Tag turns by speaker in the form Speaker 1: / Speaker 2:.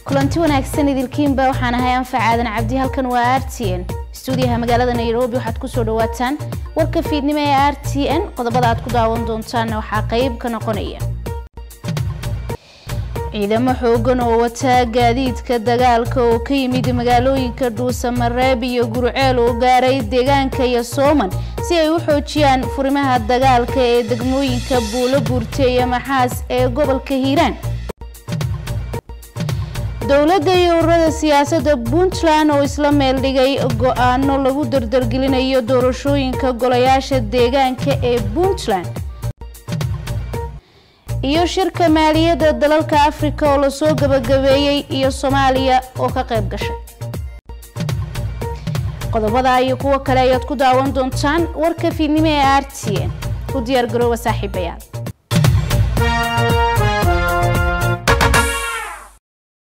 Speaker 1: kulanti wanaagsan idilkiinba waxaan ahay anfac aadan cabdi halkan waa r t n stuudiyaha magaalada nairobi waxaad kusoo dhawaataan warka fiidnimo ee r t n qodobada aad ku daawan doontaanna waxaa qeyb ka noqonaya ciidamo xoogan oo wataa gaadiidka dagaalka oo ka yimid magaalooyinka dhuusamareeb iyo gurceel oo gaaray deegaanka iyo sooman si ay u xoojiyaan furimaha dagaalka ee degmooyinka buulo buurte iyo maxaas ee gobolka hiiraan dowladda iyo ururada siyaasadda puntland oo isla meel dhigay go-aano lagu dardargelinayo doorashooyinka golayaasha deegaanka ee puntland iyo shirka maaliyadda dalalka afrika oo lasoo gabagabeeyey iyo soomaaliya oo ka qayb gashay qodobada iyo kuwo kale ayaad ku daawan doontaan warka fiidnimo ee r t n u diyaar garooba saaxiibayaal